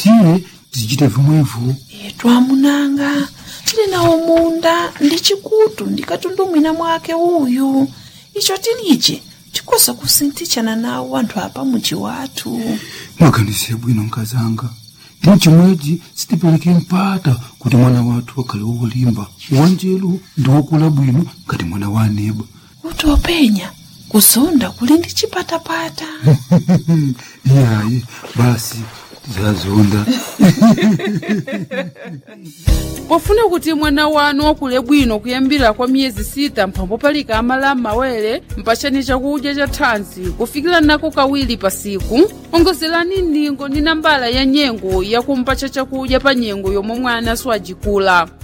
tisiye tizichite vimwevo twamunanga tili nawo munda ndi chikutu ndikatundumwina mwake uyu icho tilije tikosa kusinthitshana nawo anthu apa muji wathu mwaganize bwino nkazanga ndi chimwechi sitipereke mpata kuti mwana wathu akhale wolimba wanjelu ndi wokula bwino ngati mwana wa aneba kuti openya kuzonda kuli ndi chipatapata iyayi basi tizazonda pofuna kuti mwana wanu wakule bwino kuyambira kwa miyezi sita mphambo palika amala m'mawere mpachani chakudya cha thanzi kufikira nako kawiri pa siku ongozerani ndingo ndi nambala ya nyengo yakumpacha chakudya pa nyengo yomwe mwana siwajikula